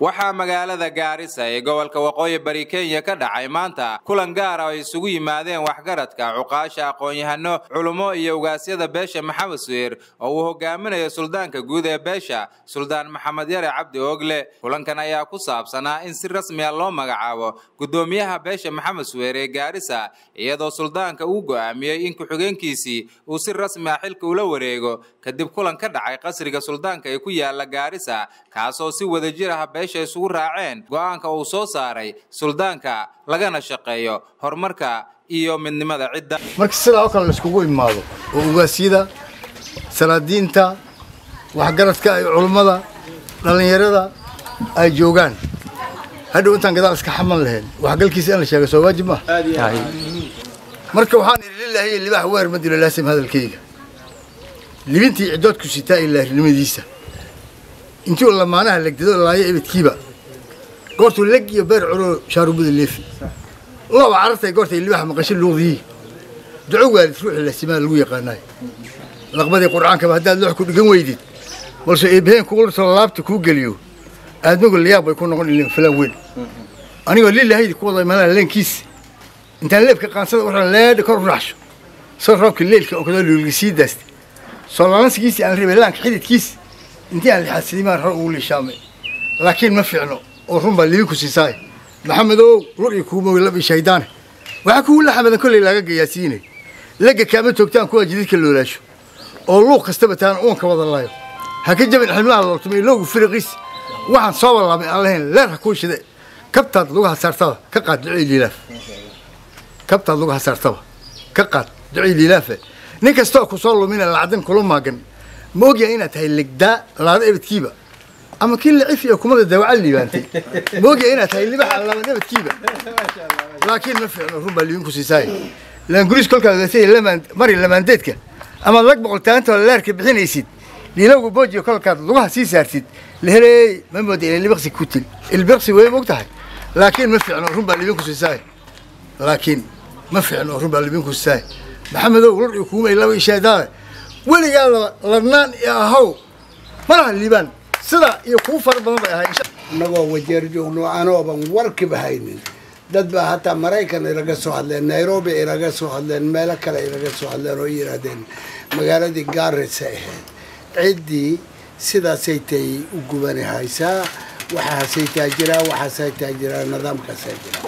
waxaa magaalada gaarisa ee gobolka waqooyi bari kenya ka dhacay maanta kulan gaara oo ay isugu yimaadeen waxgaradka cuqaasha aqoon-yahano culummo iyo ugaasyada beesha maxamed suheer oo uu hogaaminayo suldaanka guud ee beesha suldaan maxamed yare cabdi oogle kulankan ayaa ku saabsanaa in si rasmiya loo magacaabo guddoomiyaha beesha maxamed suheer ee gaarisa iyadoo suldaanka uu go'aamiyey in ku-xigeenkiisii uu si rasmi ah xilka ula wareego kadib kulan ka dhacay qasriga suldaanka ee ku yaala gaarisa kaasoo si wadajir ah beesha isugu raaceen go'aanka uu soo saaray suldaanka lagana shaqeeyo horumarka iyo midnimada cidda marka sidaa oo kale la iskugu imaado oo ugaasyada salaadiinta waxgaradka iyo culummada dhallinyarada ay joogaan hadhow intaan gadaal iska xaman lahayn waxgalkiisa in la sheega soo waajib maaha marka waxaan idhi lilaahiyo libaax weer ma dilo laasim hadalkayga libintii ciddoodku sitaa iyo laarinimadiisa intuu lamaanaha legdado laayo ibidkiiba goortuu leg iyo beer culoo shaarubuda leefi laba carartay goortay libaaxa maqasho luuqdiyii duco waalid ruuxii lasimaa lagu yaqaanaayo laqbadii qur'aankaba haddaad loox ku dhigan weydid balse eebaheen kugulatoo laabta kuu geliyo aadmigu layaab bay ku noqon ilin filaan weyn anigoo lilahaydi ku wada imaanaa leenkiisa intaan leebka qaansada waxaan leedha kor u raxsho soo roobka leelka oo kadoo luulga sii daastay soo lalansigiisii aan rabay laanka xididkiisa intii aan lixaadsidimaan hor ugu liishaamay laakiin ma fiicno oo run baa libinku siisaay maxamedow lur iyo kuumowi lab iyo shaydaane waxaa kugu laxamadan kolley laaga gayaasiinay legga kaama toogtaan kuwa jididka loolaasho oo luuq kastaba taan uunka wada laayo ha ka jabin xilmaha looltumay iloogu firiqiis waxaan soo wallaabay aan lahayn leer ha kuu shide kabtaad lagu hasaartaba ka qaad ducey liilaaf kabtaad lagu hasaartaba ka qaad ducey liilaafe nin kastoo ku soo lumina lacdin kula maagan ma ogyahay inaad tahay legdaa laada ebadkiiba ama kii lacif iyo kumada dawaca liibaantay ma ogyahay inaad tahay libaxa laada ebadkiiba laakiin ma fiicno run baa liibinku siisaay laanguris kolkaad ogaatay lamaan mari lamaandeedka amaad lag boqoltaantoo leerka bixinaysid liilowga boojiyo kolkaad lugaha sii saartid leheley ma mooda inay libiqsi ku til ilbiqsi way og tahay laakiin ma fiicno run baa liibinku siisaay laakiin ma fiicno run baa liibinku siisaay maxamedow lur iyo kuumay laba ishaadaale weligaa ladnaan iyo ahow malaha liibaan sida iyo kuu fara badan bay ahay annagoo wajeer joogno anooban warkiba haynin dad baa hataa maraykan ilaga soo hadleen nairobi ilaga soo hadleen meelo kale ilaga soo hadleen oo yidhaahdeen magaaladii gaarisa ahayd ciddii sidaasay tay u gubani haysaa waxaasay taa jiraa waxaasay taa jiraa nidaamkaasaa jiraa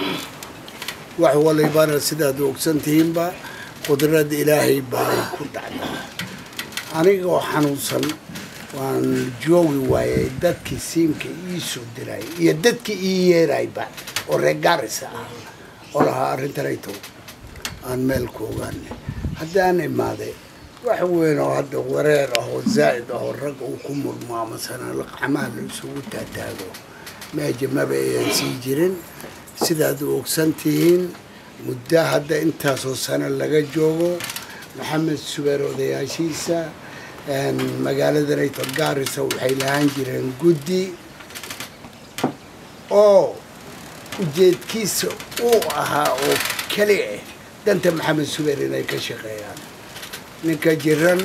wax walibana sidaad ogsantihiinba qudrada ilaahay baa ku dhacdaa anigoo xanuunsan waan joogi waayay dadkii siimka ii soo diray iyo dadkii ii yeerayba oo reer gaarisa ah oo lahaa arrintanayto aan meel ku ogaanay haddaan imaaday wax weyn oo hadda wareer ah oo zaa'id ah oo rag uu ku murmo amasana laqcamaha la isugu taataago meeja maba ayan sii jirin sidaad u ogsan tihiin muddo hadda intaasoo sano laga joogo maxamed subeer odayaashiisa magaaladanayto gaarisa waxay lahaan jireen guddi oo ujeedkiisa uu ahaa oo keli ah danta maxamed subeer inay ka shaqeeyaan ninka jiran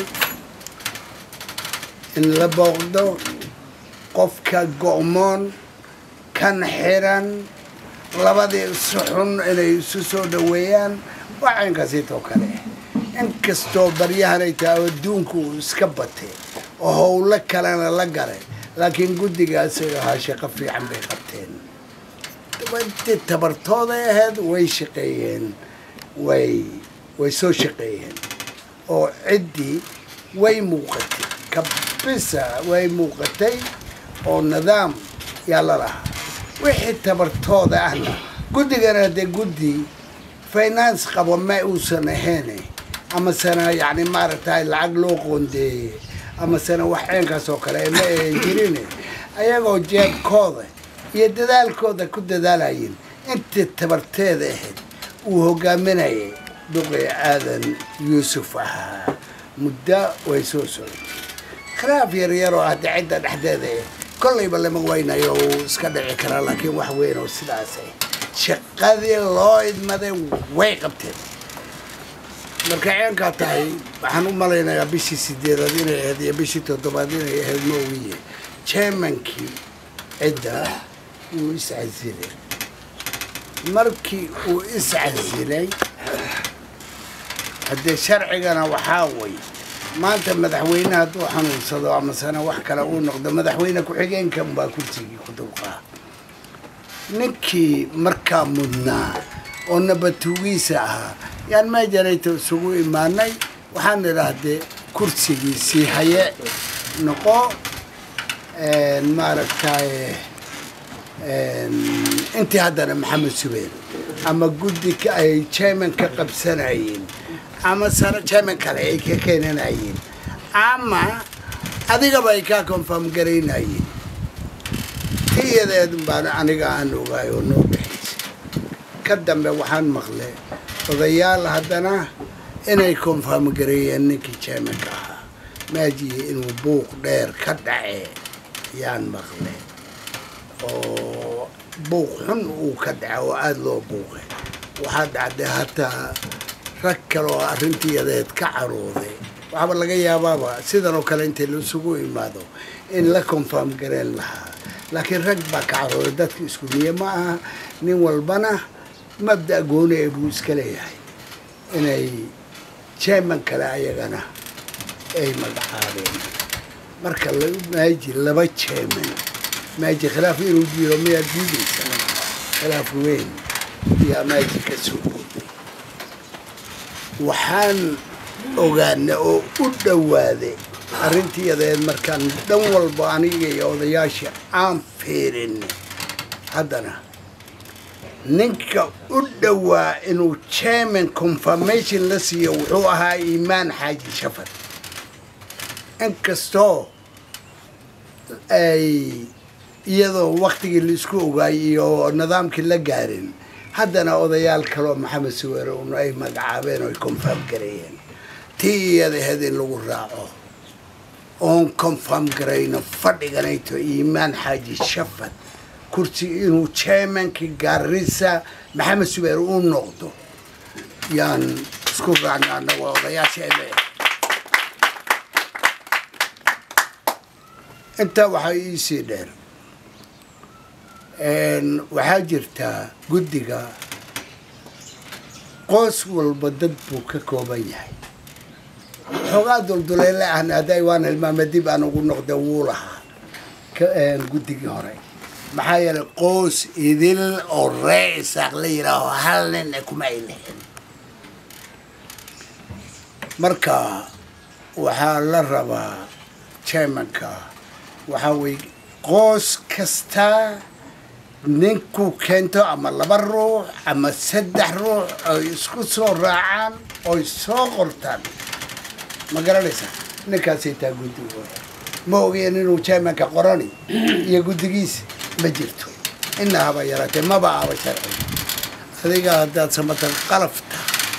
in la booqdo qofka go'moon kan xiran labadii isu xun inay isu soo dhaweeyaan waa caynkaasiitoo kale inkastoo baryahanay tahay oo adduunku uu iska batay oo howlo kalena la galay laakiin guddigaasay ahaa shaqo fiican bay qabteen intii tabartooday ahayd way shaqeeyeen way way soo shaqeeyeen oo ciddii way muuqatay kabisa way muuqatay oo nidaam yaa la lahaa wixii tabartooda ahna guddigana dee guddi finance qabo ma uusan ahayn amasena yani maaragtay lacag loo qoondeeyey amasena wax ceenkaas oo kale ma ayan jirin ayagoo jeebkooda iyo dadaalkooda ku dadaalayin intii tabarteeda ahayd uu hogaaminayay duqi aadan yuusuf ahaa muddo way soo socotay khilaaf yaryar oo hadda cidda dhexdeeda kollayba lama weynayo uu iska dhici karaa laakiin wax weyn oo sidaas shaqadii loo idmaday way qabteen marka ceenkaa tahay waxaan u malaynayaa bishii sideedaad inay ahayd iyo bishii toddobaad inay ahayd ma ogiye jermankii cidda wuu iscasilay markii uu iscasilay haddee sharcigana waxaa way maanta madaxweyne hadduu xanuunsado amasena wax kale uu noqdo madaxweyne ku-xigeenkan baa kursigii ku dulqaa ninkii markaa mudnaa oo nabatuugiisa ahaa yaan meejanayta isugu imaanay waxaan idhaahdee kursigiisii haye noqo maaragtay intii haddana maxamed subeer ama guddi ay chairman ka qabsanayeen ama sano chairman kale ay ka keenanayeen ama adigaba ay kaa confirm garaynayeen tiyadeed baan aniga aan ogaay oo noo dhexaysa ka dambe waxaan maqlay odayaal haddana inay confirm gareeyeen ninkii chairmanka ahaa maajiye inuu buuq dheer ka dhace yaan maqlay oo buuq xun uu ka dhaca oo aada loo buuqay waxaa dhacday hataa rag kale oo arrintiyadeed ka carooday waxaaba laga yaabaaba sidan oo kale inta laisugu imaado in la confirm gareen lahaa laakiin rag baa ka carooday dadka isku niye ma aha nin walbana mabda gooni ee buu iska leeyahay inay chairman kale ayagana ay magacaabeen marka maaji laba chairman maaji khilaaf inuu jiro miyaa diidaysa khilaaf weyn yaa maaji ka soo gooday waxaan ogaana oo u dhowaaday arrintiyadeed markaan dhan walba aniga iyo odayaasha aan fiirin haddana ninka u dhowaa inuu chairman confirmation la siiyo wuxuu ahaa iimaan xaaji shafar inkastoo ay iyadoo waktigii laisku ogaayay iyo nidaamkii la gaarin haddana odayaal kaloo maxamed suweere un ay magacaabeen oo ay confirm gareeyeen tii iyada ahayd in lagu raaco oon confirm garayno fadhiganayto iimaan xaaji shafad kursi inuu chairmankii gaarisa maxamed subeer u noqdo yaan isku raacna annaga odayaasheena intaa waxaa iisii dheer waxaa jirtaa guddiga qoys walba dad buu ka kooban yahay xoogaa dulduleele ahna hadday waan hilmaame dib aan ugu noqda wuu lahaa guddigii hore maxaa yeelay qoys idil oo ree isaaq la yidhaaho hal nin kuma ay lahayn marka waxaa la rabaa chairmanka waxaa weye qoys kasta ninkuu keento ama laba ruux ama saddex ruux oy isku soo raacaan oy soo qortaan ma garanaysa ninkaasay taa guddigooda ma ogeen inuu chairmanka qorani iyo guddigiisa ma jirto ina haba yaraatee maba aba sharci adiga haddaad samatar qalafta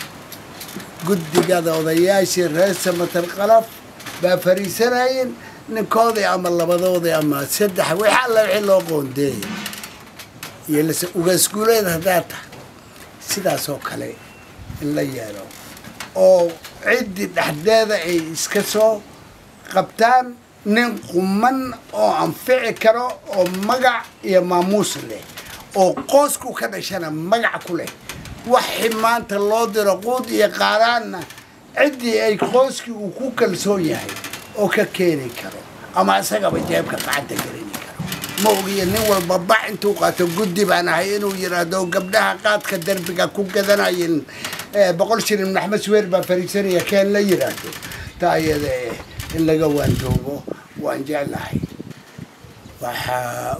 guddigada odayaashii reer samatar qalaf baa fariisanayeen ninkoodii ama labadoodii ama saddex wixii alla wixii loo qoondeeyay iyo lase ugaasguuleed haddaad tahay sidaas oo kale in la yeelo oo ciddii dhexdeeda ay iska soo qabtaan nin quman oo anfici karo oo magac iyo maamuus leh oo qoosku ka dhashana magac ku leh waxi maanta loo diro quud iyo qaaraanna ciddii ay qooskii uu ku kalsoon yahay oo ka keeni karo ama isagaba jeebka qacanta gelini karo ma ogiyo nin walba bac intuu qaato guddi baan ahay inuu yidhaahdo gabdhaha qaadka derbiga ku gadanayin boqol shilin maxmed suweer baa fariisanaya keen la yidhaahdo taa iyada in laga waandoobo waan jeclahay waxaa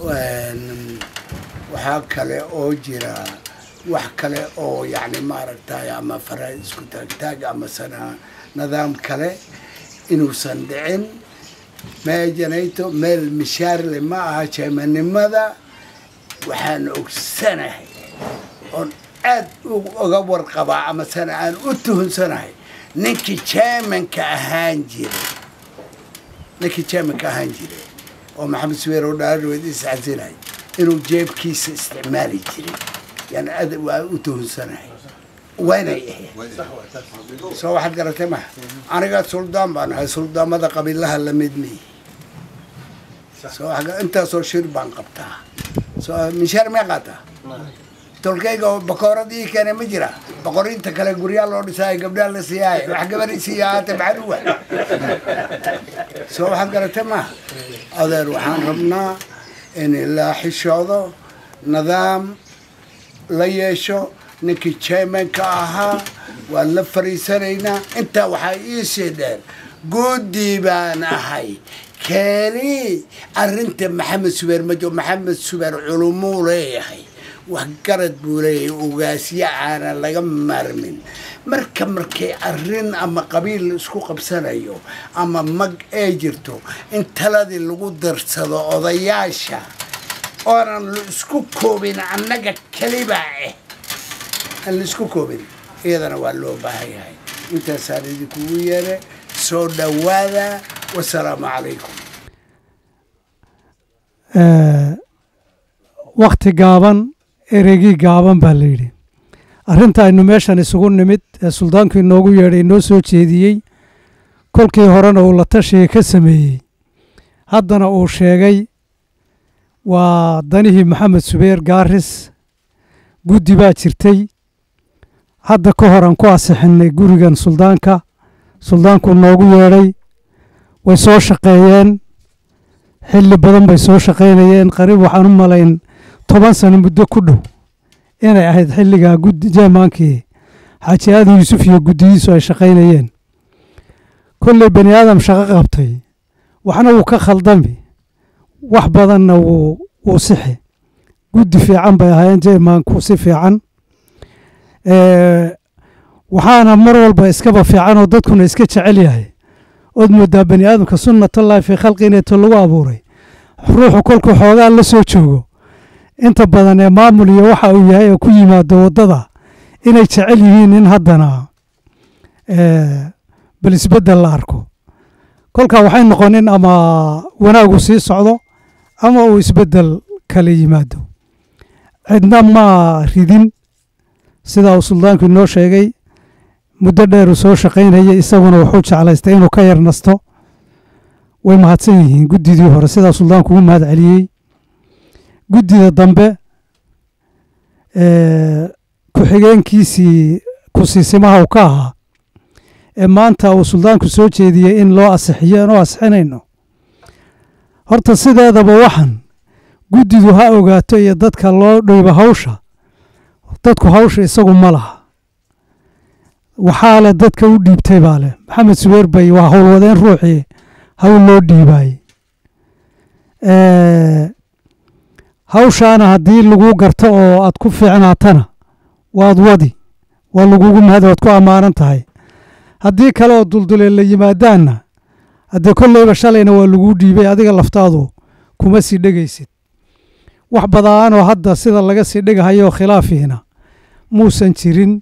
waxaa kale oo jira wax kale oo yacni maaragtay ama fara isku taagtaag ama sana nidaam kale inuusan dhicin meejanayto meel mishaarle ma aha jeemanimada waxaan ogsanahay oon aad uga warqabaa ama sana aan u tuhunsanahay ninkii jeemanka ahaan jiray ninkii jeemanka ahaan jiray oo maxamed suweer oo dhaarweed iscasilay inuu jeebkiisa isticmaali jiray yani aad waa u tuhunsanahay waynay ahayd soo waxaad garatay maha aniga suldaan baan ahay suldaamada qabiilaha lamid miyi soo wax- intaasoo shir baan qabtaa soo mishaar mee qaataa tolkayga oo bakoorad ii keena ma jira boqorinta kale guryaa loo dhisaayo gabdhaa la siiyaayo wax gabadhi siiya haata maxaa uwa soo waxaad garatay maaha adeer waxaan rabnaa in la xishoodo nidaam la yeesho ninkii chairmanka ahaa waan la fariisanaynaa intaa waxaa iisii dheer guddi baan ahay keeni arrinta maxamed subeer majo maxamed subeer culumuu leeyahay wax garad buu leeyahay ugaasyo aanan laga maarmin marka markay arrin ama qabiil la isku qabsanayo ama mag ay jirto in taladii lagu darsado odayaasha oonan la isku koobin annaga kelibaa ah aan la isku koobin iyadana waa loo baahan yahay intaasaan idinkugu yeere soo dhowaada wasalaamu calaykum wakti gaaban ereygii gaaban baa la yidhi arrinta aynu meeshan isugu nimid ee suldaanku inoogu yeedhay inoo soo jeediyey kolkii horena uu la tashiga ka sameeyey haddana uu sheegay waa danihii maxamed subeer gaaris guddi baa jirtay hadda ka hor aan ku asixinnay gurigan suldaanka suldaanku noogu yeedhay way soo shaqeeyeen xilli badan bay soo shaqaynayeen qariib waxaan u malayn toban sano muddo ku dhow inay ahayd xilligaa guddi jeemaankii xaaji aadan yuusuf iyo guddiyiisu ay shaqaynayeen kolley bani aadam shaqo qabtay waxna wuu ka khaldami wax badanna wuu wuu sixi guddi fiican bay ahaayeen jeemaanku si fiican waxaana mar walba iskaba fiican oo dadkuna iska jecel yahay ood moodaa bani aadamka sunnatullaahi fii khalqi ineeto lagu abuuray ruuxu kolkuu xoogaa la soo joogo inta badan ee maamul iyo waxa uu yahay oo ku yimaado waddada inay jecel yihiin in haddana bal isbeddel la arko kolkaa waxay noqonin ama wanaagu sii socdo ama uu isbeddel kala yimaado cidna ma ridin sidaa uu suldaanku inoo sheegay muddo dheer uu soo shaqaynayay isaguna wuxuu jeclaystay inuu ka yar nasto way mahadsan yihiin guddidii hore sidaa suldaanku ugu mahad celiyey guddida dambe ku-xigeenkiisii kusiisimaha uu ka ahaa ee maanta uu suldaanku soo jeediyey in loo asixiyo inuu asixinayno horta sideedaba waxan guddidu ha ogaato iyo dadka loo dhowba hawsha dadku hawsha isagu ma laha waxaa leh dadka u dhiibtay baa leh maxamed subeer bay waa howlwadeen ruuxii hawl loo dhiibaayey hawshaana haddii lagu garto oo aad ku fiicnaatana waad wadi waa lagugu mahad waad ku ammaanan tahay haddii kale oo duldulee la yimaadaanna haddee kolleyba shalayna waa laguu dhiibay adiga laftaadu kuma sii dhegaysid wax badaanoo hadda sida laga sii dhegahayoo khilaafiina muusan jirin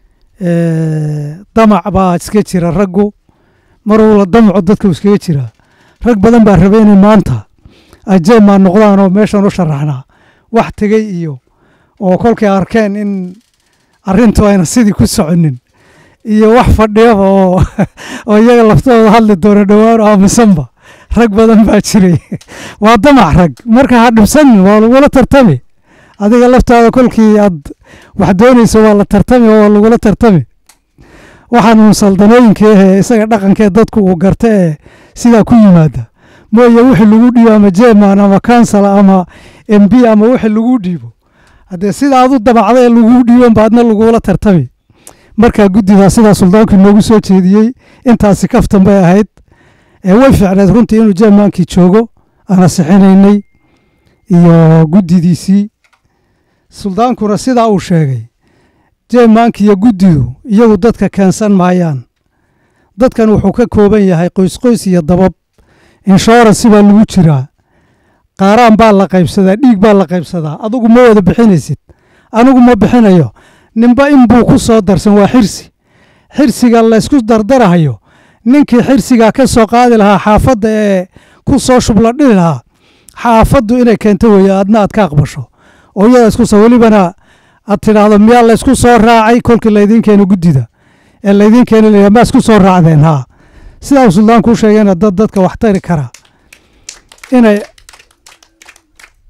damac baa iska jira raggu marwala damaco dadka iskaga jira rag badan baa raba inay maanta ajeemaa noqdaan oo meeshan u sharaxnaa wax tegey iyo oo kolkay arkeen in arrintu ayna sidii ku soconin iyo wax fadhiyaba oo oo iyaga laftooda hadli doona dhowaan oo aamusanba rag badan baa jiray waa damac rag marka ha dhibsanin waa lagula tartami adiga laftaada kolkii aad wax doonayso waa la tartami oo waa lagula tartami waxaan uun saldanooyinka ahee isaga dhaqankee dadku uu garta ee sidaa ku yimaada mooye wixii lagu dhiibo ama jeeman ama kansala ama m b ama wixii lagu dhiibo haddee sida aad u dabacda ee laguu dhiiban ba adna lagula tartami markaa guddidaa sidaa suldaanku inoogu soo jeediyey intaasi kaftan bay ahayd way fiicneed runtii inuu jeemaankii joogo aan asixinaynay iyo guddidiisii suldaankuna sidaa uu sheegay jeemaanki iyo guddidu iyagu dadka keensan maayaan dadkan wuxuu ka kooban yahay qoysqoys iyo dabab inshoransi baa lagu jiraa qaaraan baa la qaybsadaa dhiig baa la qaybsadaa adugu ma wada bixinaysid anigu ma bixinayo ninba inbuu ku soo darsan waa xirsi xirsiga laysku dardarahayo ninkii xirsigaa ka soo qaadi lahaa xaafadda ee ku soo shubla dhili lahaa xaafaddu inay keento weeye adna aad ka aqbasho oo iyada isku soo welibana aad tidhaahdo miyaa laysku soo raacay kolkii laydiin keeno guddida ee laydiin keeni layaa maa isku soo raacdeen haa sidaa uu suldaanku u sheegayna dad dadka wax tari kara inay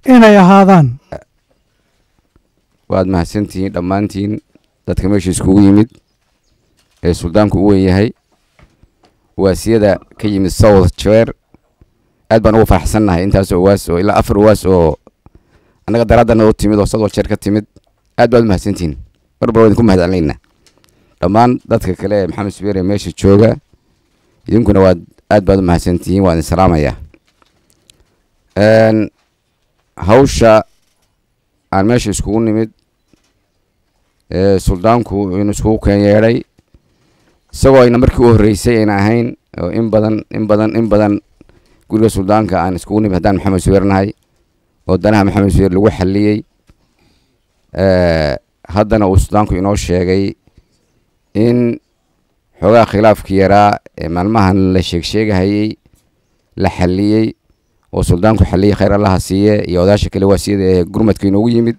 inay ahaadaan waad mahadsantihiin dhammaantiin dadka meesha iskugu yimid ee suldaanku u weyn yahay uwaasiyada ka yimid south jeer aad baan ugu faraxsannahay intaas uwaas oo ilaa afar uwaas oo annaga daraadana u timid oo south jeer ka timid aad baad u mahadsantihiin marbar waa idinku mahad celinaynaa dhammaan dadka kale ee maxamed subeer ee meesha jooga idinkuna waad aad baad u mahadsantihiin waan idin salaamayaa hawsha aan meesha iskugu nimid ee suldaanku inuu iskugu keen yeedhay isagoo ayna markii u horreysay ayna ahayn oo in badan in badan in badan guriga suldaanka aan iskugu nimid haddaan maxamed subeer nahay oo danaha maxamed subeer lagu xalliyey haddana uu suldaanku inoo sheegay in xoogaa khilaafkii yaraa ee maalmahan la sheegsheegahayey la xalliyey oo suldaanku xalliyey khayr allaha siiye iyo odaasha kale waasiyada ee gurmadka inoogu yimid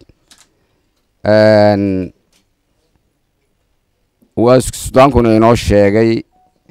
waa sultaankuna inoo sheegay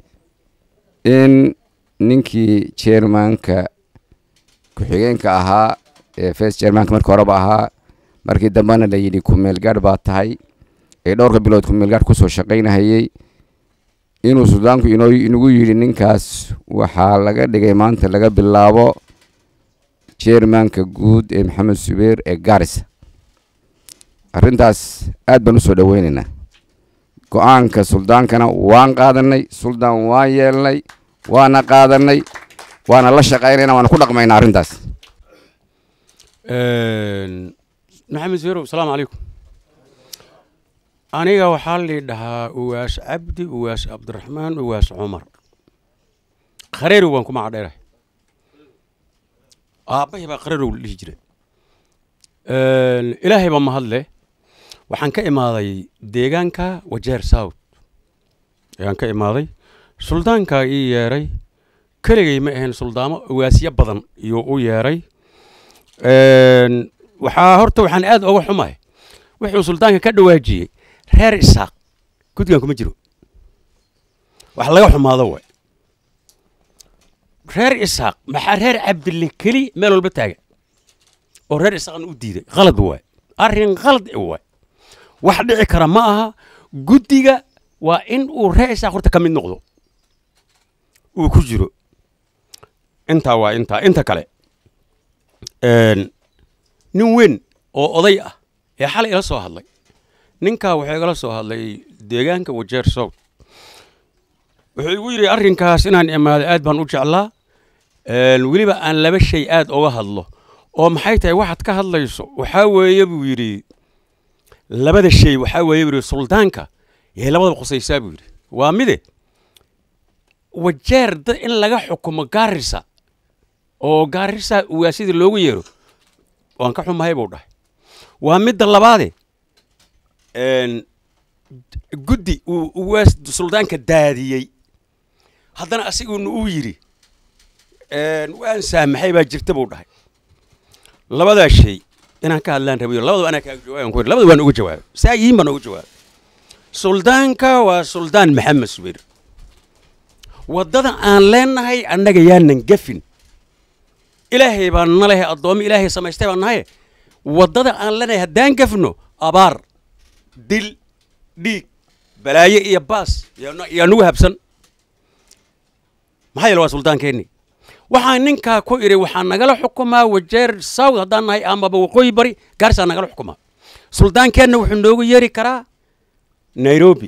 in ninkii jermanka ku-xigeenka ahaa ee first jermanka markii horeba ahaa markii dambena la yidhi kumeelgaadh baa tahay ee dhowrka bilood kumeelgaadh kusoo shaqaynahayey inuu suldaanku inoo inagu yidhi ninkaas waxaa laga dhigay maanta laga bilaabo jermanka guud ee maxamed subeer ee gaarisa arrintaas aad baan u soo dhoweynaynaa go-aanka suldaankana waan qaadanay suldaan waan yeelnay waana qaadanay waana la shaqaynayna waana ku dhaqmaynaa arrintaas maxamed subeerow asalaamu calaykum aniga waxaa lii dhahaa uwaas cabdi uwaas cabdiraxmaan uwaas cumar khareerow baan ku macadheerahay aabbahay baa khareerow la dhihi jiray ilaahay baa mahadle waxaan ka imaaday deegaanka wajeer south ayaan ka imaaday suldaankaa ii yeeray keligay ma ahayn suldaamo uwaasyo badan iyuu u yeeray waxaa horta waxaan aad oga xumahay wuxuu suldaanka ka dhawaajiyey reer isaaq guddigan kuma jiro wax laga xumaado waay reer isaaq maxaa reer cabdille keli meel walba taaga oo reer isaaqna u diiday qalad waay arrin qalad waay wax dhici kara ma aha guddiga waa in uu reer isaaq horta ka mid noqdo uu ku jiro intaa waa intaa inta kale nin weyn oo oday ah ee xalay ila soo hadlay ninkaa wuxuu igala soo hadlay deegaanka wajeer south wuxuu igu yidhi arrinkaas inaan imaado aad baan u jeclaa weliba aan laba shay aad oga hadlo oo maxay tahay waxaad ka hadlayso waxaa weeye buu yidhi labada shay waxaa weeye buu yidhi suldaanka yay labadaba qusaysaa buu yidhi waa mide wajeer dad in laga xukumo gaarisa oo gaarisa uwaasidii loogu yeero waan ka xumahay buu dhahay waa midda labaade guddi uu uwaas suldaanka daadiyey haddana asiguna uu yidhi waan saamaxay baa jirta buu dhahay labadaa shay inaan ka hadlaan rabayo labadaba anaa kaaga jawaaban ku labada waan uga jawaabay saa yihiin baan uga jawaabay suldaanka waa suldaan maxamed subeer waddada aan leenahay annaga yaanan gafin ilaahay baan na lehay addoommo ilaahay samaystay baan nahaye waddada aan leenahay haddaan gafno abaar dil dhiig balaaye iyo baas yaa nugu habsan maxaa yeele waa suldaankeenni waxaan ninkaa ku idhi waxaa nagala xukumaa wajeer south haddaan nahay amaba waqooyi bari gaarsaa nagala xukumaa suldaankeenna wuxuu noogu yeeri karaa nairobi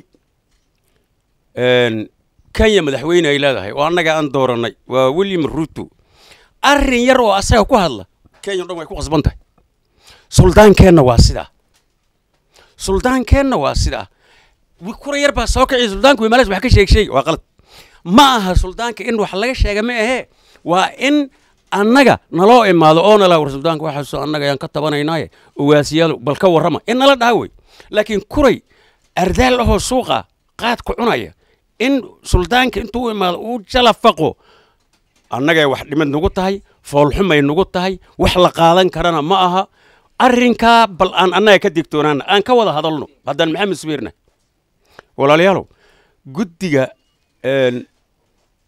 kenya madaxweyne ay leedahay oo annaga aan doorannay waa william ruto arrin yar oo asaga ku hadla kenya o dhan way ku qasban tahay suldaankeenna waa sidaa suldaankeenna waa sidaa kura yar baa soo kiciya suldaanku wimaalaas wax ka sheeg sheegi waa qalad ma aha suldaanka in wax laga sheega ma ahee waa in annaga naloo imaado oo nala war suldaanka waxaasoo annaga ayaan ka tabanaynaaye uwaasiyaal bal ka warrama in nala dhaha wey laakiin kuray ardaal ahoo suuqa qaadku cunaya in suldaanka intuu u imaado uu jalafaqo annagay wax dhimad nagu tahay foolxumay nagu tahay wax la qaadan karana ma aha arrinkaa bal aan annaga ka digtoonaana aan ka wada hadalno haddaan maxamed subeerna walaalayaalow guddiga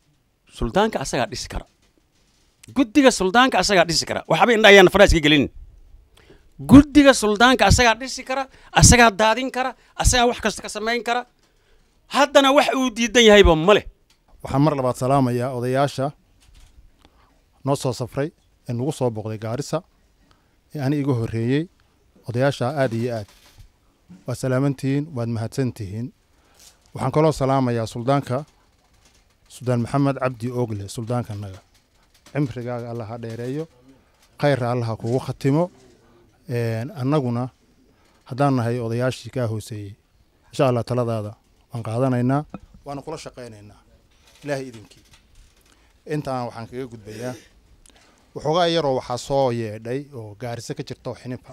suldaanka asagaa dhisi kara guddiga suldaanka asagaa dhisi kara waxba indha ayaan faraaska gelin guddiga suldaanka asagaa dhisi kara asagaa daadin kara asagaa wax kasta ka samayn kara haddana wax uu diidan yahayba ma leh waxaan mar labaad salaamayaa odayaasha noo soo safray ee nagu soo booqday gaarisa ee ani iga horreeyey odayaasha aad iyo aad waa salaamantihiin waad mahadsantihiin waxaan kaloo salaamayaa suldaanka suldaan maxamed cabdi oogle suldaankanaga cimrigaaga allah ha dheereeyo khayrra allah ha kugu khatimo annaguna haddaan nahay odayaashii kaa hooseeyey insha allah taladaada waan qaadanaynaa waana kula shaqaynaynaa ilaahay idinkii intaan waxaan kaga gudbayaa waxoogaa yaroo waxaa soo yeedhay oo gaariso ka jirta oo xinifa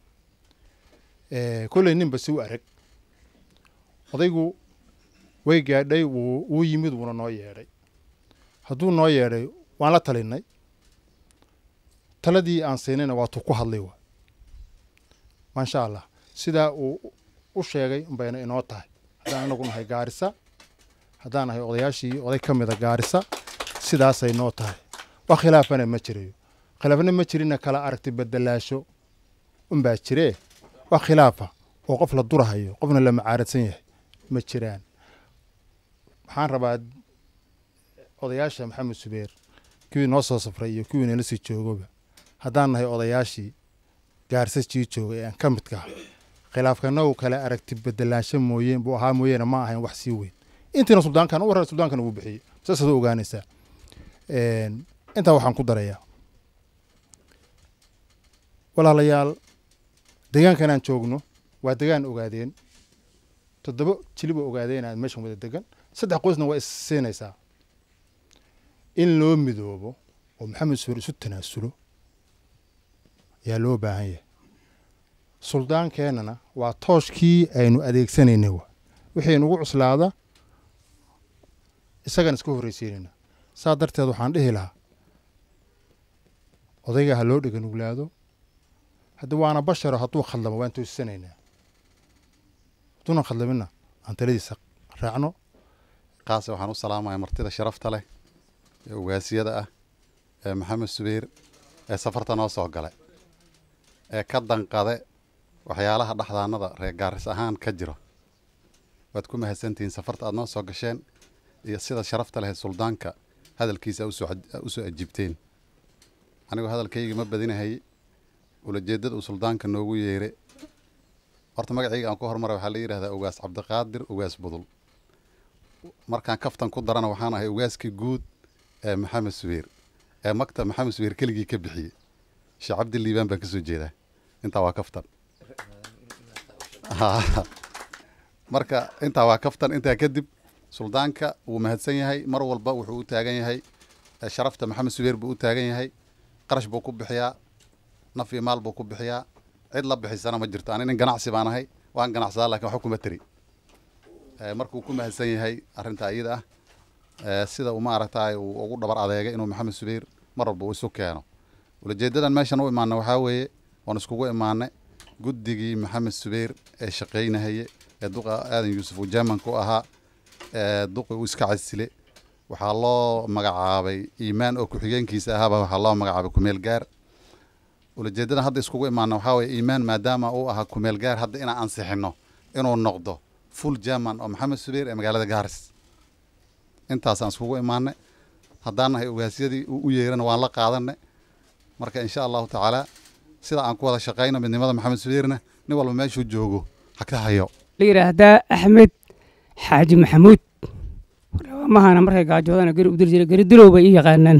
kolley ninba si u arag odaygu way gaadhay wuu wuu yimid wuuna noo yeedhay hadduu noo yeedhay waan la talinay taladii aan siinayna waatuu ku hadlay waa maasha allah sidaa uu u sheegay unbayna inoo tahay haddaan anagu nahay gaarisa haddaan nahay odayaashii oday ka mida gaarisa sidaasay noo tahay wax khilaafana ma jirayo khilaafna ma jirina kala aragti bedelaasho unbaa jiree wax khilaafa oo qof la durahayo qofna la macaaradsan yahay ma jiraan waxaan rabaa odayaasha maxamed subeer kuwii noo soo safray iyo kuwii nala sii joogoba haddaan nahay odayaashii gaarsa jii jooga ee aan ka midka ah khilaafkanagu kale aragti bedelaansho mooyeen buu ahaa mooyeene ma ahayn wax sii weyn intiina suldaankan u warar suldaankan wuu bixiyey saasaad u ogaanaysaa intaa waxaan ku darayaa walaalayaal deegaankan aan joogno waa degaan ogaadeen toddoba jiliba ogaadeen aad meeshan wada degan saddex qoysna waa is siinaysaa in loo midoobo oo maxamed suur isu tanaasulo yaa loo baahan yahay suldaankeenana waa tooshkii aynu adeegsanaynay wa wixii nugu cuslaada isagaan iska horreysiinayna saa darteed waxaan dhihi lahaa odayga ha loo dhega nuglaado haddii waana basharo hadduu khaldamo waan toosisanaynaa hadduunan khaldamina aan taladiisa raacno qaase waxaan u salaamaya martida sharafta leh ee ugaasiyada ah ee maxamed subayr ee safarta noo soo galay ee ka danqade waxyaalaha dhexdaanada reer gaaris ahaan ka jiro waad ku mahadsantihiin safarta aad noo soo gasheen iyo sida sharafta leh ee suldaanka hadalkiisa u soo ajiibteen anigu hadalkayga ma badinahay ulajeedada uu suldaanka noogu yeere horta magacayga aan ku hormaray waxaa la yidhahdaa ugaas cabdiqaadir ugaas budul markaan kaftan ku darana waxaan ahay ugaaskii guud ee maxamed subeer ee maktab maxamed subeer keligii ka bixiyey sheekh cabdi liibaan baan ka soo jeedaa intaa waa kaftan marka intaa waa kaftan intaa kadib suldaanka wuu mahadsan yahay mar walba wuxuu u taagan yahay sharafta maxamed subeer buu u taagan yahay qarash buu ku bixiyaa naf iyo maal buu ku bixiyaa cid la bixisana ma jirto ani nin ganacsi baan ahay waan ganacsadaa lakin waxba kuma tari markuu ku mahadsan yahay arrinta iyada ah sida uu maaragtay uu ugu dhabar adeegay inuu maxamed subayr mar walba uu isu keeno ulajeedadan meeshan u imaana waxaa weeye waan iskugu imaanay guddigii maxamed subayr ee shaqaynahaye ee duqa aadan yuusuf uu jeemanka u ahaa ee duqi uu iska casile waxaa loo magacaabay iimaan oo ku-xigeenkiisa ahaaba waxaa loo magacaabay kumeel gaar ulajeedadan hadda iskugu imaana waxaa weye iimaan maadaama uu ahaa kumeel gaar hadda inaan ansixino inuu noqdo full german oo maxamed subayr ee magaalada gaaris intaasaan iskugu imaanay haddaan nahay ogaasyadii uu u yeerana waan la qaadanay marka insha allahu tacaala sida aan ku wada shaqayno midnimada maxamed subayrna nin walba meeshuu joogo ha ka hayo la yidhaahdaa axmed xaaji maxamuud mahana markay gaajoodana geri u diri jira geri dilow bay ii yaqaanaan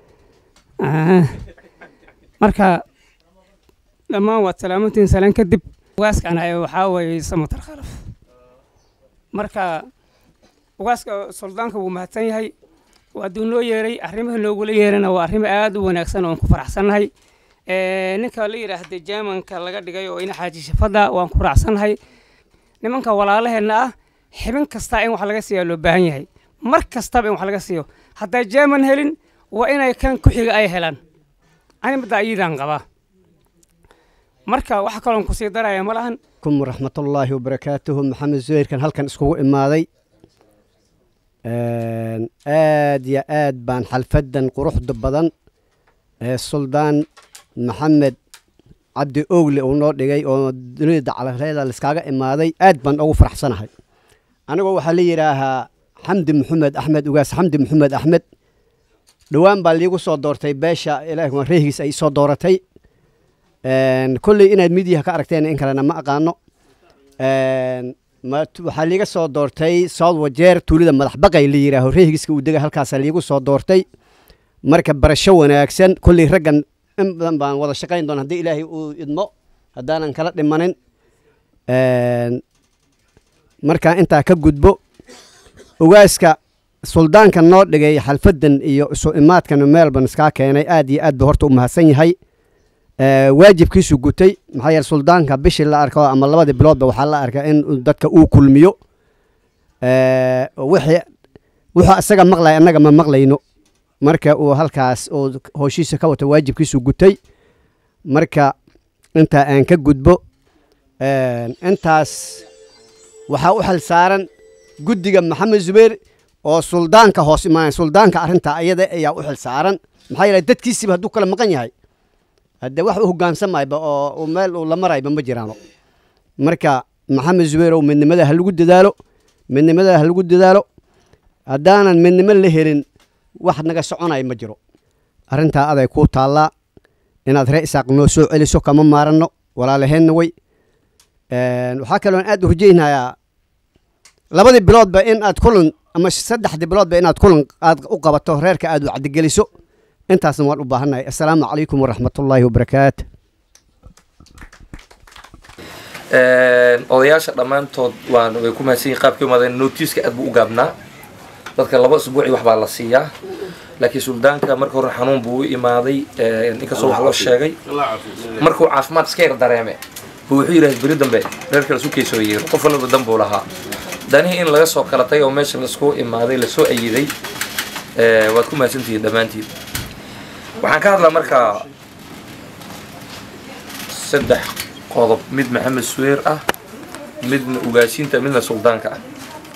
marka dhammaan waad salaamantiin salaan kadib ugaaskan waxaa weeye samatar khalaf marka ugaaska suldaanka wuu mahadsan yahay waaduu noo yeeray arrimaha noogula yeerana waa arrimo aad u wanaagsan oon ku faraxsannahay ninka la yidhaahda jermanka laga dhigay oo ina xaaji shafada waan ku raacsannahay nimanka walaalaheenna ah xibin kasta in wax laga siiyaa loo baahan yahay mar kastaba in wax laga siiyo hadday jerman helin waa inay kan ku xiga ay helaan animada ayadaan qabaa marka wax kaloon kusii daraya ma lahan kum waraxmatullaahi wabarakaatuhu maxamed zuhayrkan halkan iskugu imaaday aad yo aad baan xalfadan quruxda badan ee suldaan maxamed cabdi oogle uu noo dhigay oo dunida dacalareeda laiskaaga imaaday aad baan ugu faraxsanahay anigoo waxaa la yidhaahaa xamdi maxamed axmed ugaas xamdi maxamed axmed dhowaan baa liigu soo doortay beesha ilaah reehigiis ay soo dooratay kolley inaad midiyaha ka aragteen in kalena ma aqaano waxaa liiga soo doortay south wajeer tuulida madax baqay la yidhaaho reehigiiska uu dega halkaasaa liigu soo doortay marka barasho wanaagsan kolley raggan in badan baan wada shaqayn doona haddii ilaahay uu idmo haddaanan kala dhimanin markaa intaa ka gudbo ogaaska suldaanka noo dhigay xalfadan iyo isu imaadkana meelban iskaa keenay aad iyo aad ba horta u mahadsan yahay waajibkiisu gutay maxaa yeele suldaanka bishii la arko ama labadii biloodba waxaa la arkaa in dadka uu kulmiyo wixii wuxuu isaga maqlaya annaga ma maqlayno marka uu halkaas uu hooshiisa ka wato waajibkiisu gutay marka intaa aan ka gudbo intaas waxaa u xil saaran guddiga maxamed zubeer oo suldaanka hoos imaanaya suldaanka arrintaa ayada ayaa u xil saaran maxaa yeele dadkiisiba hadduu kala maqan yahay haddee wax u hogaansamayba oo meel uu la marayba ma jiraano marka maxamed zubeerow midnimada ha lagu dadaalo midnimada ha lagu dadaalo haddaanan midnimo la helin wax naga soconaya ma jiro arrintaa aday kuu taallaa inaad ree isaaq noo soo celiso kama maaranno walaalaheenna way waxaa kaloon aad u rajaynayaa labadii biloodba in aad kulan ama saddexdii biloodba inaad kulan aad u qabato reerka aad wacdigeliso intaasna waan u baahannahay assalaamu calaykum waraxmatullaahi wabarakaatu odayaasha dhammaantood waan way ku mahadsan yihin qaabkii umaadeen notiiska aad buu u gaabnaa dadka laba isbuuci wax baa la siiyaa laakiin suldaanka marka hore xanuun buu u imaaday inkastoo wax loo sheegay markuu caafimaad iska yar dareeme buu wuxuu yidhahay beri dambe reerka lasu keysoo yeero qof walba dan buu lahaa danihii in laga soo kala tagay oo meesha laisku imaaday lasoo ayiday waad ku mahadsantihiin dhammaantiin waxaan ka hadlaa markaa saddex qodob mid maxamed suweer ah midna ugaasiinta midna suldaanka ah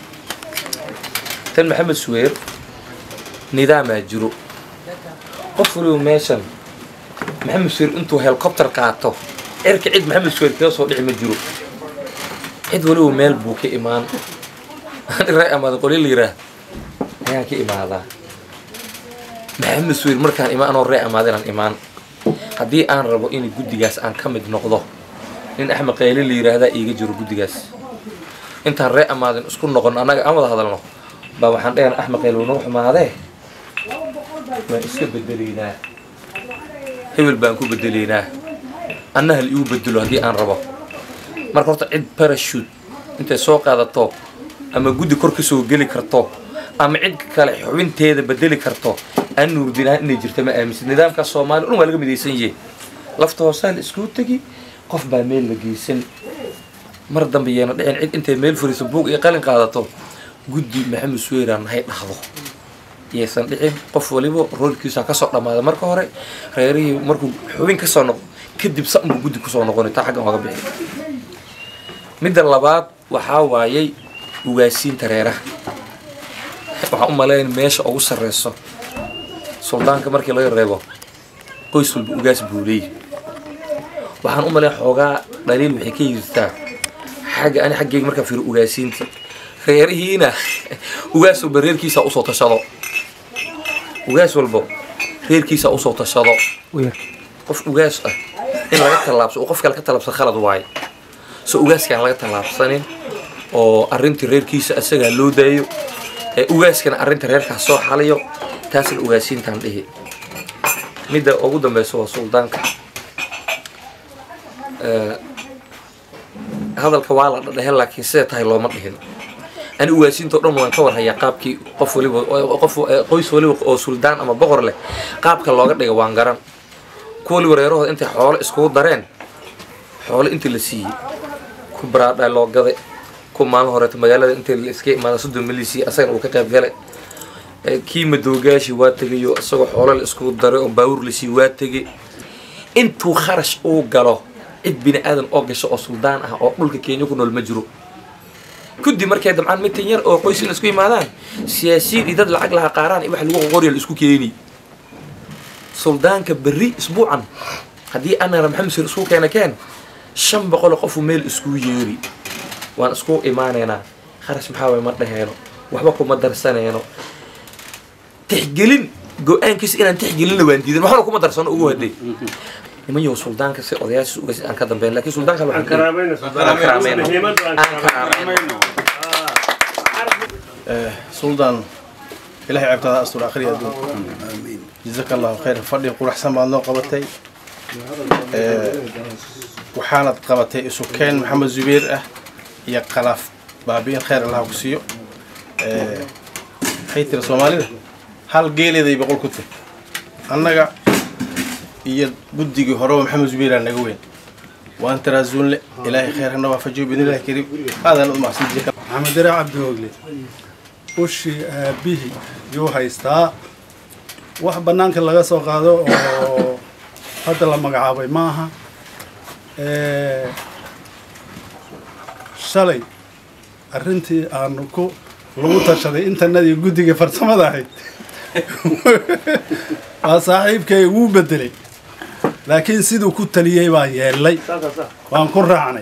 tan maxamed suweer nidaamaa jiro qof waliba meeshan maxamed suweer intuu helicopter qaato cirka cid maxamed suweer kaga soo dhici ma jiro cid waliba meel buu ka imaan raa amaada qoli la yiraah ayaan ka imaadaa maxamed suweer markaan imaanoo ree amaada inaan imaan haddii aan rabo in guddigaas aan ka mid noqdo nin axmed qayle la yiraahdaa iiga jiro guddigaas intaan ree amaadin isku noqon annaga aan wada hadalno baa waxaan dhehana axmed qayle noo xumaadee waan iska bedelaynaa hebel baan ku bedelaynaa anna hal igu bedelo haddii aan rabo marka horta cid barashute intay soo qaadato ama guddi kor ka soo geli karto ama cid kale xubinteeda bedeli karto aan nuurdinahan inay jirta ma aaminsan nidaamka soomaaliya dhan waa laga midaysan yahe lafta hoosaa la iskuu tegi qof baa meel la geysan mar dambe yeena dhicin cid intay meel furiso buug iyo qalin qaadato guddi maxamed suweyraan nahay dhahdo yaysan dhicin qof waliba roolkiisa kasoo dhammaada marka hore reerihii markuu xubin kasoo noqdo kadib sanbuu guddi kusoo noqonay taa xaggan oga bixi midda labaad waxaa waayay ugaasiinta reeraha waxaan u malayn meesha ugu sarreyso suldaanka markii laga reebo qoys walba ugaas buu leeyahy waxaan u malayn xoogaa dhaliil waxay ka yirtaa xagga ani xaggeyga markaan fiiro ugaasiinta reerihiina ugaas walba reerkiisa usoo tashado ugaas walba reerkiisa usoo tashado qof ugaas ah in laga tallaabso uu qof kale ka tallaabsan khalad waaye so ugaaskaan laga tallaabsanin oo arrintii reerkiisa asagaa loo daayo ee ugaaskana arrinta reerkaas soo xaliyo taasna ugaasiintaan dhihi midda ugu dambeysa waa suldaanka hadalka waa la dhadhehe laakiin siday tahay looma dhihin ani ugaasiintao dhan waan ka warhayaa qaabkii qof waliba qof qoys waliba oo suldaan ama boqor leh qaabka looga dhiga waan garan ku waliba reerahooda intay xoolo iskugu dareen xoolo intii la siiyey ku baraadha loo gaday ku maalin horeeto magaalada intii la iska imaada soddon milisi asagana uu ka qayb galay kii madoogaashi waa tegayo isagoo xoolo la iskugu daray oo baawur la siiyey waa tegay intuu kharash uu galo cid bini aadan oo gasho oo suldaan ah oo dhulka kenya ku nool ma jiro kuddi markay dabcaan mitan yar oo qoys in isku yimaadaan siyaasiyiin iyo dad lacag laha qaaraan iyo wax lagu qoqorya la isku keeni suldaanka berri isbuucan haddii anana maxamed sir isku keena keen shan boqol oo qofu meel isku yeeri waan isku imaanaynaa kharash maxaa waye ma dhaheeno waxba kuma darsanayno tixgelin go-aankiisa inaan tixgelinna waan diidan waxna kuma darsano ugu haday niman yow suldaanka si odayaashiis uga aan ka dambeyn laakiin suldaanka waxaan aan karaamayno aan karaamayno suldaan ilahay ceebtaada astur akhriya adduun jazaka allahu khayr fadhi quraxsan baad noo qabatay waxaanad qabatay isu keen maxamed zubeer ah iyo qalaaf baabi'in khayr allah ku siiyo waxay tiri soomaalida hal geeleeday boqol ku tiri annaga iyo guddigii horeba maxamed zubeeraa naga weyn waan taraasuunle ilaahay khayr hana waafajiyo bidnillahi kariim aadaan u mahadsan jazaka maxamed dare cabdi hoogle ushii aabihii yuu haystaa wax bannaanka laga soo qaado oo hadda la magacaabay maaha shalay arrintii aanu ku lagu tashaday intanadii guddiga farsamada ahayd waa saaxiibkay wuu bedelay laakiin siduu ku taliyey baan yeellay waan ku raacnay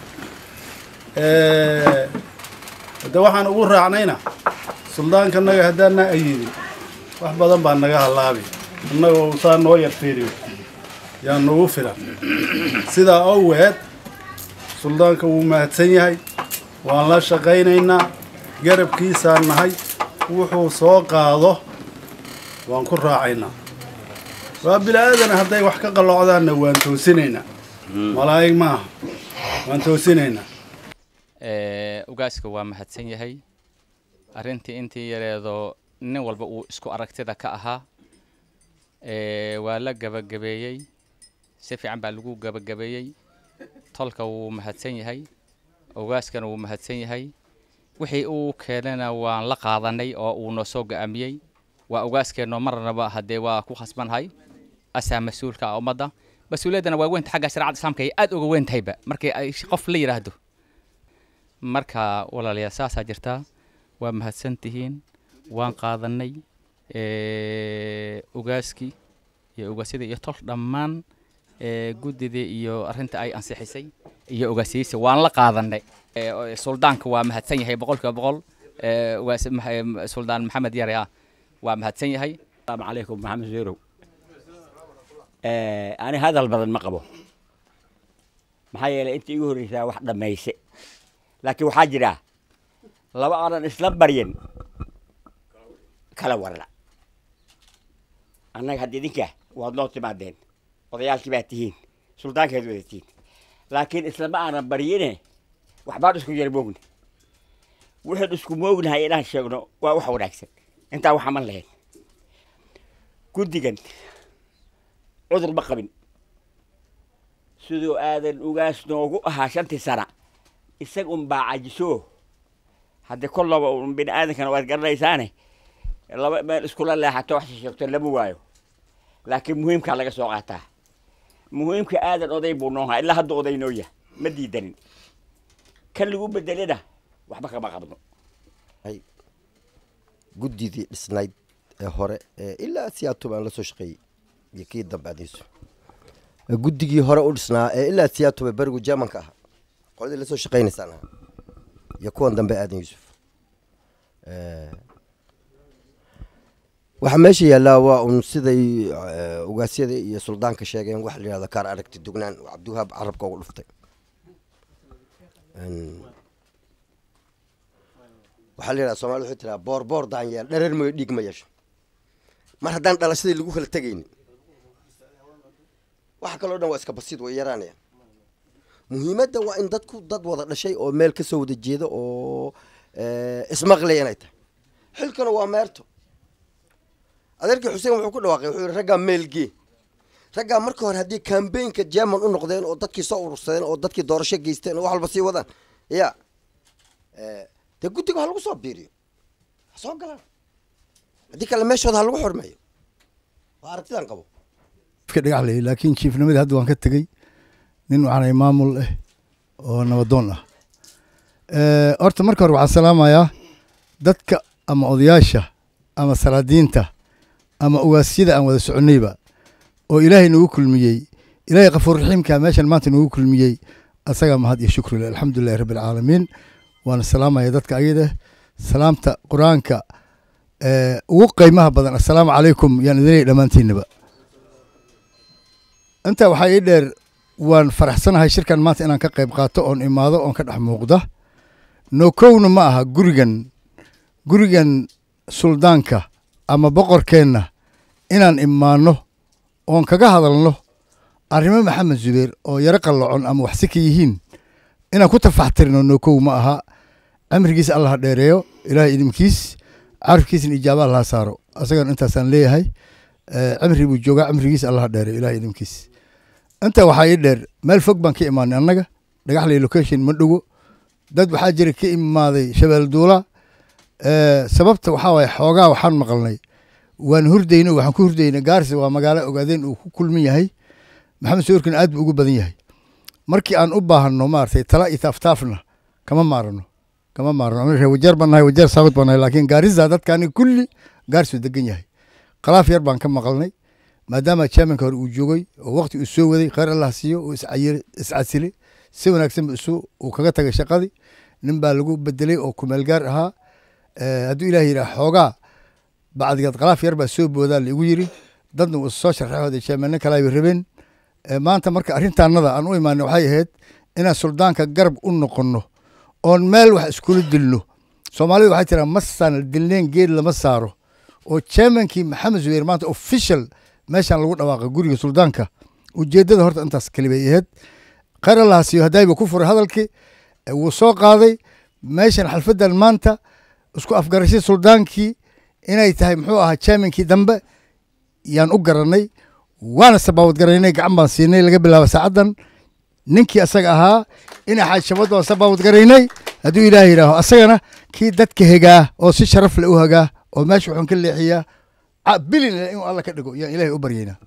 hadde waxaan ugu raacnayna suldaankanaga haddaana ayidin wax badan baa naga hallaabi annagoo saa noo yar fiiriyo yaa nagu filan sidaa oweed suldaanka wuu mahadsan yahay waan la shaqaynaynaa garabkiisaan nahay wuxuu soo qaado waan ku raacaynaa waa bila'aadana hadday wax ka qalloocdaanna waan toosinaynaa malaa'ig maaha waan toosinaynaa ugaaska waa mahadsan yahay arrintii intii yareedoo nin walba uu isku aragtida ka ahaa waa la gabagabeeyey si fiican baa lagu gabagabeeyey tolka wuu mahadsan yahay ugaaskana wuu mahadsan yahay wixii uu keenana waan la qaadanay oo uu noo soo go'aamiyey waa ugaaskeenno marnaba haddee waa ku khasbanhay asaa mas-uulka ah ummadda mas-uuliyaddana waa weynta xagga shareecada islaamka ay aad uga weyn tahayba markii ay qof la yidhaahdo marka walaalayaal saasaa jirtaa waa mahadsan tihiin waan qaadanay ugaaskii iyo ugaasyada iyo tol dhammaan guddidii iyo arrinta ay ansixisay iyo ugaasiyeysa waan la qaadanay suldaanka waa mahadsan yahay boqolkiiba boqol ugaas suldaan maxamed yare ah waa mahadsan yahay السلام عليكم محمد زيرو أنا هذا البدن ما قبو maxaa yeelay inta igu horreysaa wax dhammayse laakiin waxaa jira laba aanan isla baryan kala warna annaga hadda idinka waad noo timaadeen odayaalkii baad tihiin suldaankeed wada tihiin laakiin islama aanan baryine waxbaan isku yar moogni waxaan isku moognahay inaan sheegno waa wax wanaagsan intaa waxa man lahayn guddigan cudur ma qabin siduu aadan ugaas noogu ahaa shantii sana isag un baa cajiso haddii kollaba un bini aadankana waad garanaysaane laba meel iskula leexato wax sheegto lama waayo laakiin muhiimkaa laga soo qaataa muhiimka aadan oday buu noohaa ilaa hadda oday noo yah ma diidanin kan lagu bedelena waxba kama qabno guddidii dhisnayd ee hore ee ilaa siyaatub aan la soo shaqeeyey iyo kii dambe adiisu guddigii hore u dhisnaa ee ilaa siyaatube berigu jermanka ahaa qoladii lasoo shaqaynaysaan ahaa iyo kuwan dambe aadan yuusuf waxaa meesha yaallaa waa un siday ugaasyada iyo suldaanka sheegeen waxa la yihahda kaar aragti dugnaan oo cabdiwahaab carabka ugu dhuftay waxaa la yidhahda soomaalida waxay tiraa boor boor daanyeel dhareer mooyo dhiig ma yeesho mar haddaan dhalashadii lagu kala tegaynin waxa kaloo dhan waa iska basiid way yaraanaya muhiimadda waa in dadku dad wada dhashay oo meel ka soo wada jeeda oo ismaqlaya inay tahay xilkana waa meerto adeerkii xuseen wuxuu ku dhawaaqay wuxuu yihi raggaa meelgee raggaa marka hore haddii kambaynka german u noqdeen oo dadkii soo urursadeen oo dadkii doorasho geysteen oo wax walba sii wadaan ya dee guddiga ha lagu soo biiriyo ha soo galaan haddii kale meeshooda ha lagu xurmeeyo waa aragtidan qabo ka dhagaxlay laakiin jiifnimadii hadda waan ka tegey nin waxaanay maamul ah oo nabadoon ah horta marka hore waxaan salaamayaa dadka ama odayaasha ama salaadiinta ama ugaasyada aan wada soconnayba oo ilaahay nagu kulmiyey ilaahay kafuur raxiimka meeshan maanta noogu kulmiyey asagaa mahad iyo shukri leh alxamdulilahi rabbi alcaalamiin waana salaamaya dadka ayada salaamta qur-aanka ee ugu qiimaha badan assalaamu calaykum yaan idin leeyahay dhammaantiinaba intaa waxaa ii dheer waan faraxsanahay shirkan maanta inaan ka qayb qaato oon imaado oon ka dhex muuqda nookowna ma aha gurigan gurigan suldaanka ama boqorkeenna inaan imaanno oon kaga hadalno arrimo maxamed zubeer oo yaro qallocon ama waxsi ka yihiin inaan ku tafaxtirno nookow ma aha cimrigiis allah ha dheereeyo ilaahay idinkiis carafkiisna ijaaba allah ha saaro asagan intaasaan leeyahay cimri buu joogaa cimrigiis allah ha dheereeyo ilaahay idinkiis intaa waxaa ii dheer meel fog baan ka imaanay annaga dhagaxley location ma dhogo dad waxaa jira ka imaaday shabeel duula sababta waxaa waaye xoogaa waxaan maqalnay waan hurdayno waxaan ku hurdaynay gaarisa waa magaalo ogaadeen uu ku kulmin yahay maxamed sawirkan aad buu ugu badan yahay markii aan u baahanno maaragtay tala iyo taaftaafna kama maarano kama maarano reer wajeer baan nahay wajeer saabad baan nahay laakiin gaarisa dadkaani kulli gaarisuu degan yahay khalaaf yar baan ka maqalnay maadaama chairmanka hore uu joogay oo waqti uu soo waday khayr allah siiyo uu iscasile si wanaagsan isu uu kaga tagay shaqadii nin baa lagu bedelay oo kumeel gaar ahaa hadduu ilaah yidhaah xoogaa bacdigeed khalaaf yar baa soo boodaa laigu yiri dadna uu soo sharxay chairmanno kale ay rabeen maanta marka arrintaanada aan u imaanay waxay ahayd inaan suldaanka garab u noqonno oon meel wax iskula dilno soomaalidu waxay tiraa masaan dilneen geed lama saaro oo chairmankii maxamed zubeer maanta official meeshaan lagu dhawaaqay guriga suldaanka ujeeddada horta intaas kelibay ahayd khayr allah siiyo haddayba ku furay hadalkii wuu soo qaaday meeshan xalfaddan maanta isku afgarashay suldaankii inay tahay muxuu ahaa chairmankii dambe yaan u garanay waana sabaawad garaynay gacan baan siinay laga bilaabo saacaddan ninkii asaga ahaa ina xaajshabad baan sabaawad garaynay hadduu ilaah yidhaaho asagana kii dadka hegaa oo si sharaf le u hagaa oo meesha wuxuun ka leexiyaa bilin inuu alla ka dhigo yaan ilaahay u baryaynaa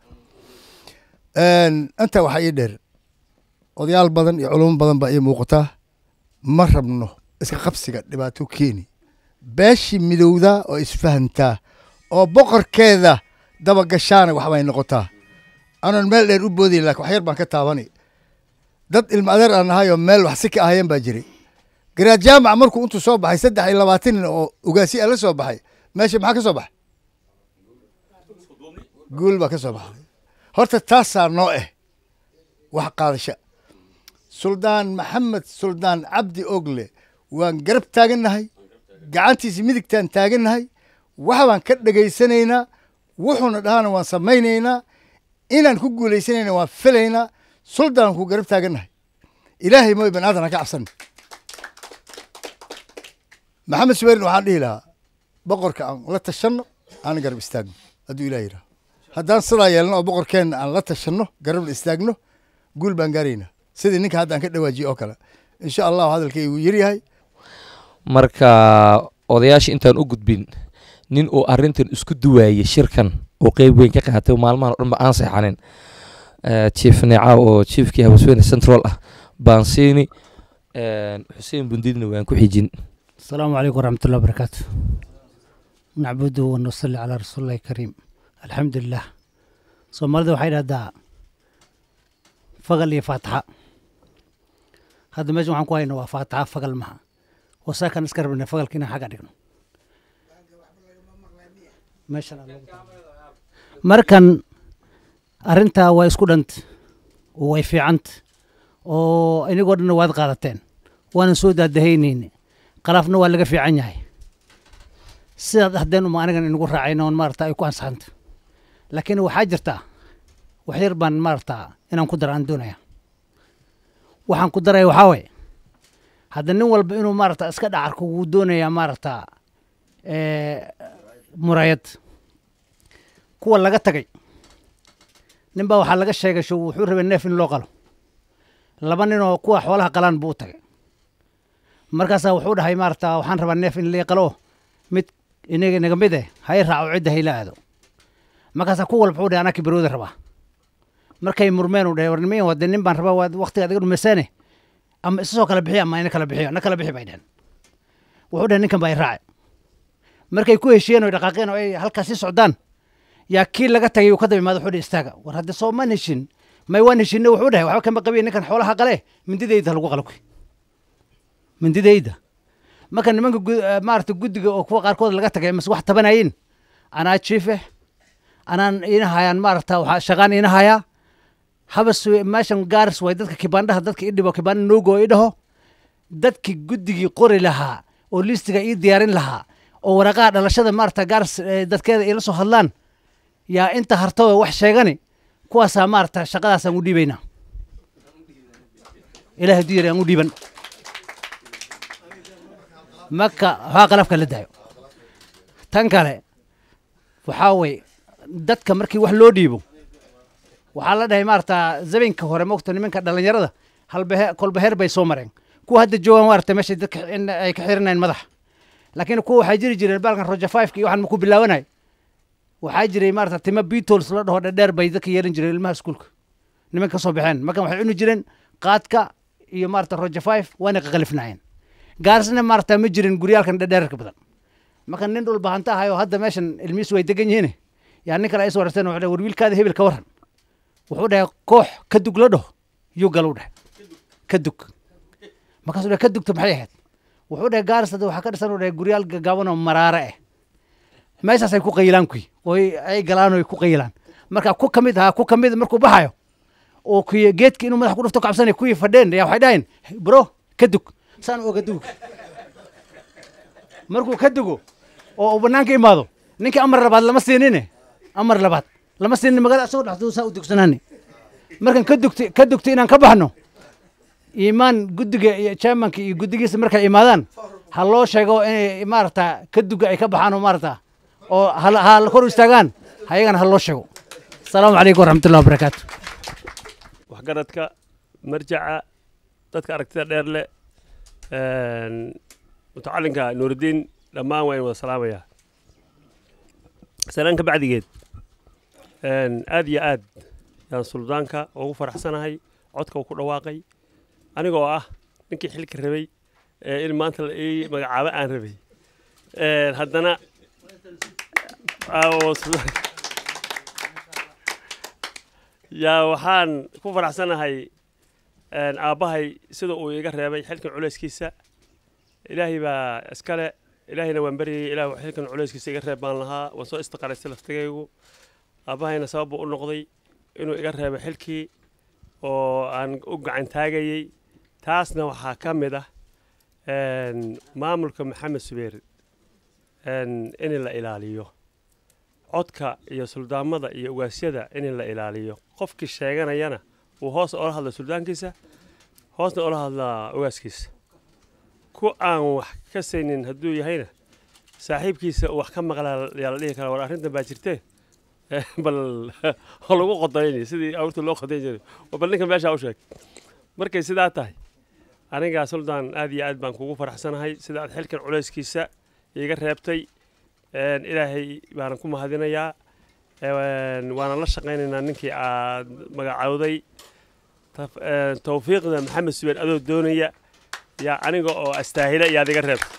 intaa waxaa ii dheer odayaal badan iyo culumo badan baa ii muuqataa ma rabno iska qabsiga dhibaato keeni beeshii midowdaa oo isfahantaa oo boqorkeeda dabagashaana waxbay noqotaa anoon meel dheer u boodayn lakin wax yar baan ka taabani dad ilma adeer aan nahay oo meel wax si ka ahayeen baa jiray garaad jaamac markuu intuu soo baxay saddex iyo labaatan nin oo ugaasi la soo baxay meesha maxaa ka soo baxay guul baa ka soo baxday horta taasaa noo eh wax qaadasha suldaan maxamed suldaan cabdi ogle waan garab taagannahay gacantiisa midigtaan taagannahay waxbaan ka dhegaysanaynaa wuxuuna dhahana waan samaynaynaa inaan ku guuleysanayna waan filaynaa suldaan ku garab taagannahay ilaahay mooy bani aadan ha ka cabsan maxamed subayrin waxaan dhihi lahaa boqorka aan la tashanno aan garab istaagno hadduu ilaah yidhaha haddaan sidaa yeelno oo boqorkeenna aan la tashanno garabna istaagno guul baan gaaraynaa sidii ninka hadda aan ka dhawaajiye oo kale insha allahu hadalkaygu yaryahay marka odayaasha intaan u gudbin nin uu arintan isku duwaayey shirkan oo qeyb weyn ka qaatay maalmahan o dhan ba aan seexanin chief neeca oo chiefkii hawsweyne central ah baan siini xuseen bundidna waan ku xijin السلام عليكم ورحمة الله وبركاته نعبد ونصلي على رسول الله الكريم الحمد لله soomaalida waxay dhahdaa fagal iyo faataxa hadda meeshan waxaan ku hayna waa faataxa fagal maha wasaakan iska rabna fagalka inaan xagga dhigno meeshan markan arrintaa waa isku dhant oo way fiicant oo inagoo dhanna waad qaadateen waanan soo daadahaynayne qalaafna waa laga fiican yahay sidaad ahdeen uma anigan inagu raacayna oon maarata ay ku ansaxanta laakiin waxaa jirtaa wax yar baan maarata inaan ku dara aan doonaya waxaan ku daraya waxaa waye hadda nin walba inuu maarata iska dhacarko wuu doonayaa maarata murayad kuwa laga tagay nin baa waxaa laga sheegay shu wuxuu rabay neef in loo qalo laba nin oo kuwa xoolaha qalaan buu u tagay markaasaa wuxuu dhahay maarata waxaan rabaa neef in lii qalo mid inaga naga mid eh hay raaco cidda hayla aado markaasaa ku walba wuxuu dhahay anaa kibarooda rabaa markay murmeen uu dhahay war niman wade nin baan rabaa waad waqtigaad iga dhumaysaane ama isa soo kala bixiya ama ina kala bixiyo na kala bixi bay dhaheen wuxuu dhahay ninkan baa i raace markay ku heshiyeen oo dhaqaaqeen oo ay halkaas sii socdaan yaa kii laga tagay uu ka daba imaado wuxuu dhahay istaaga war hadda soo man heshin may waan heshinay wuxuu dhahay waxba kama qabiya ninkan xoolaha qale mindidayda ha lagu qalo kuy mindidayda marka nimanka gu- eh, maarata guddiga oo kuwa qaarkood laga tagay mase wax tabanayin anaa jiif eh anaan ina hayaan maarata waxaa shaqaan ina hayaa habas we- meeshan gaaris way dadka kibaandhaha dadka i dhibo kibaandha noogo i dhaho dadkii guddigii qori lahaa oo listiga ii diyaarin lahaa oo waraqaha dhalashada maarata gaaris eh, dadkeeda ila soo hadlaan yaa inta hartawe wax sheegani kuwaasaa maarata shaqadaasaan u dhiibaynaa ilaah hadduu yari aan u dhiiban marka waxaa qalabka la daayo tan kale waxaa wey dadka markii wax loo dhiibo waxaa la dhahay maarata zabinka hore mogta nimanka dhallinyarada halbehe kolbeheer bay soo mareen kuwa hadda joogaan maarata meesha dadka in ay ka xiranayeen madaxa laakiin kuwa waxaa jiri jireen baalkan roja fiveka iyo waxaan maku bilaabanay waxaa jiray maarata tima beatles la dhaho dhadheer bay dadka yeelan jireen ilmaha iskuulka niman ka soo baxeen markan waxay cuni jireen qaadka iyo maarata roja five waana qaqalifnaayeen gaarisna maarata ma jirin guryaalkan dhadheerka badan marka nin dhul bahanta ahayo hadda meeshan ilmihiisu way degan yihiin yaa nin kale ay soo warteen wuxuu dhahay war wiilkaada hebel ka waran wuxuu dhahay koox ka dug la dhaho yuu galu dhahay ka dug markaasuu dhahay ka dugta maxay ahayd wuxuu dhahay gaaris hadda waxaa ka dhisan uu dhahay guryaal gaggaaban oo maraare ah meeshaasay ku qayilaan kuy oy ay galaan oy ku qayilaan marka ku ka mid ahaa ku ka mid markuu baxayo oo kuy geedka inuu madax ku dhufto kabsanay kuwii fadheen yaa waxay dhaheen bro ka dug saan oga dug markuu ka dugo oo uu banaanka imaado ninkii amar labaad lama siinine amar labaad lama siinin magaalada asagoo dhaxduu saa u dugsanaani markan ka dugti ka dugti inaan ka baxno iimaan guddiga iyo chairmanka iyo guddigiisa markay imaadaan ha loo sheego inay maarata ka duga ay ka baxaan oo maarata oo ha ha kor u istaagaan hayagana ha loo sheego asalaamu calaykum waraxmatullahi wabarakaatu waxgaradka marjaca dadka aragtida dheer leh mutacalinka nuuridiin dhammaan waa in wada salaamayaa salaan ka bacdigeed aad iyo aad yaan suldaanka ugu faraxsanahay codka uu ku dhawaaqay aniga oo ah ninkii xilka rabay ee in maanta la ii magacaabo aan rabay haddana oo suldaanka yaa waxaan ku faraxsanahay aabbahay sida uu iga reebay xilkan culayskiisa ilaahay baa iskale ilaahayna waan baryayay ilaah xilkan culayskiisa iga reeb baan lahaa waan soo istiqaraystay laftigaygu aabbahayna sabab buu u noqday inuu iga reebo xilkii oo aan u gacan taagayey taasna waxaa ka mid ah maamulka maxamed subeer in la ilaaliyo codka iyo suldaamada iyo ugaasyada in la ilaaliyo qofkii sheeganayana uu hoos ola hadla suldaankiisa hoosna ola hadlaa ugaaskiisa ku aan wax ka saynin hadduu yahayna saaxiibkiisa uu wax ka maqlaa yaa la dhihi karaa war arrintan baa jirtee bal oo lagu qodayni sidii awrta loo qodayn jiray bal ninka meeshaa u sheeg markay sidaa tahay anigaa suldaan aad iyo aad baan kugu faraxsanahay sida aad xilkan culayskiisa iiga reebtay ilaahay baanan ku mahadinayaa waana la shaqaynaynaa ninkii aad magacowday tawfiiqda maxamed subeer adoo doonaya yaa aniga oo astaahila yaad iga reebtay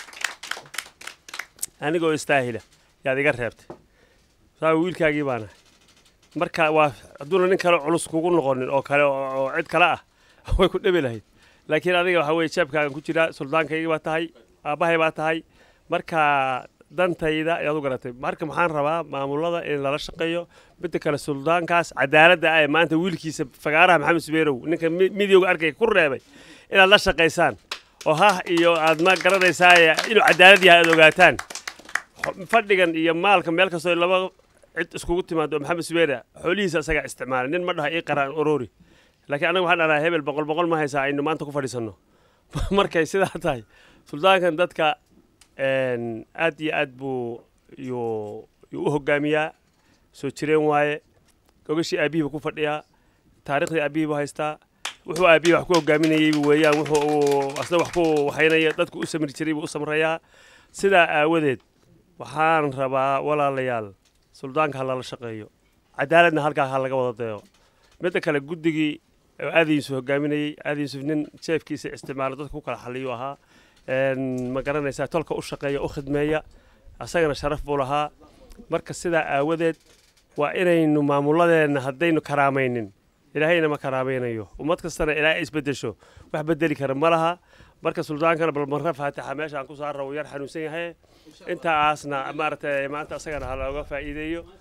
aniga oo istaahila yaad iga reebtay saa wiilkaagii baanahay marka waa hadduuna nin kale culus kugu noqonin oo kale oo cid kale ah way ku dhebi lahayd laakiin adiga waxa weye jeebkaagan ku jiraa suldaankaygii baa tahay aabbahay baa tahay marka dantayda ayaad u garatay marka maxaan rabaa maamulada in lala shaqeeyo midda kale suldaankaas cadaaladda ah ee maanta wiilkiisa fagaaraha maxamed subeerow ninka midowga arkay ku reebay inaad la shaqaysaan oo hah iyo aad ma garanaysaa inuu cadaalad yahay aad ogaataan fadhigan iyo maalka meel kastoo laba cid iskugu timaado maxamed subeera xoolihiisa isagaa isticmaalay nin ma dhaha ii qaraan orori laakiin anaga waxaan dhahnaa hebel boqol boqol ma haysaa aynu maanta ku fadhiisanno markay sidaa tahay suldaankan dadka aad iyo aad buu yuu yuu u hogaamiyaa soo jireen waaye gogashii aabihii buu ku fadhiyaa taariikhdii aabihii buu haystaa wuxuu aabihii wax ku hogaaminayey weeyaan wuxuu uu asna wax ku waxaynaya dadku u samri jiray buu u samrayaa sidaa aawadeed waxaan rabaa walaalayaal suldaanka ha lala shaqeeyo cadaaladna halkaa ha laga wada dayo midda kale guddigii aada yuusuf hogaaminayey aada yuusuf nin jeefkiisa isticmaalo dadka ku kala xaliyuu ahaa ma garanaysaa tolka u shaqeeya u khidmeeya asagana sharaf buu lahaa marka sidaa aawadeed waa inaynu maamuladeenna haddaynu karaamaynin ilaahayna ma karaamaynayo ummad kastana ilaa ay isbedesho wax bedeli kara ma laha marka suldaankana bal marka faatixa meeshaan ku saara uu yar xanuunsan yahay intaasna maaragtay maanta asagana ha looga faa'iideeyo